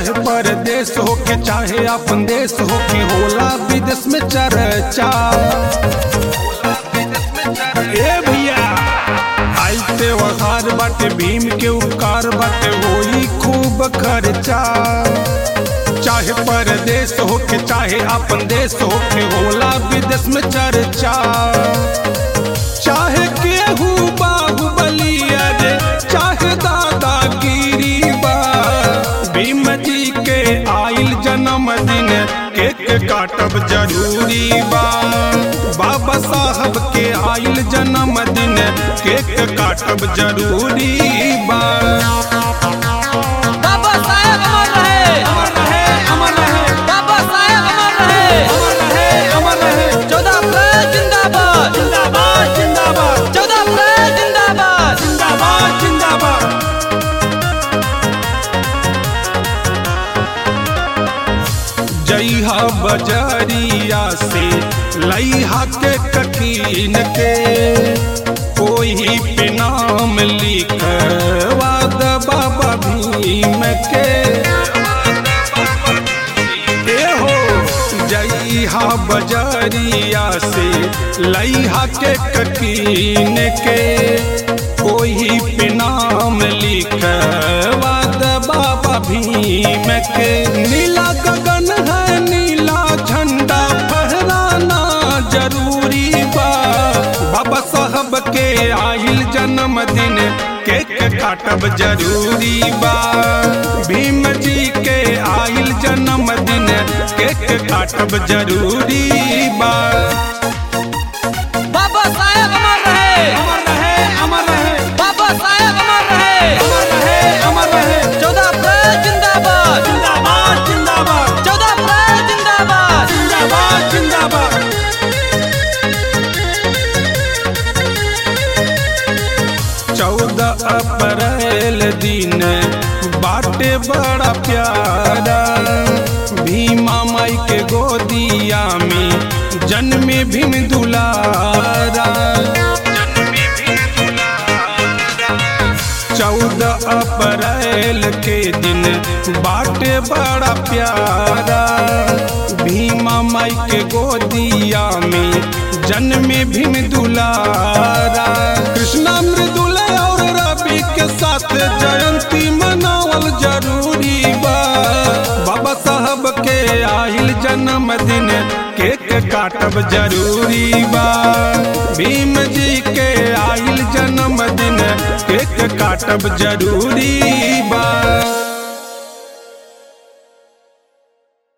चाहे परदेश हो के चाहे अपन देश हो के होला विदेश में चर्चा ए भैया आई त्योहार बाटे भीम के उपकार बाटे होई खूब खर्चा चाहे परदेश हो के चाहे अपन देश हो के होला विदेश में चर्चा चाहे केहू बाहुबली अरे चाहे दादागिरी बा भीम जी के आइल जन्मदिन केक काटब जरूरी बा बाबा साहब के आइल जन्मदिन केक काटब जरूरी बा बाबा साहेब अमर रहे अमर रहे अमर रहे बाबा साहेब अमर रहे अमर रहे अमर रहे चौदह अप्रैल जिंदाबाद जिंदाबाद जिंदाबाद चौदह अप्रैल जिंदाबाद जिंदाबाद जिंदाबाद जइहा बजरिया से लइहा के कठिन के कोई पे नाम लिखवा द बाबा भीम के ए हो जइहा बजरिया से लइहा के कठिन के कोई पे नाम लिखवा द बाबा भीम के नीला गगन है नीला झंडा फहराना जरूरी बा बाबा साहब के आइल जन्मदिन केक काटब जरूरी बा भीम जी के आइल जन्मदिन केक काटब जरूरी बा बाबा साहेब अमर रहे अमर रहे अमर रहे बाबा साहेब अमर रहे अमर रहे अमर रहे चौदह अप्रैल जिंदाबाद जिंदाबाद जिंदाबाद चौदह अप्रैल जिंदाबाद जिंदाबाद जिंदाबाद चौदह अप्रैल दिन बाटे बड़ा प्यारा भीमा माई के गोदिया में जन्मे भीम दुलारा चौदह अप्रैल के दिन बाटे बड़ा प्यारा भीमा माई के गोदिया में जन्मे भीम दुलारा कृष्णा मृदुल और रवि के साथ जयंती मनावल जरूरी बा बाबा साहब के आइल जन्मदिन केक काटब जरूरी बा भीम जी के आइल जन्मदिन केक काटब जरूरी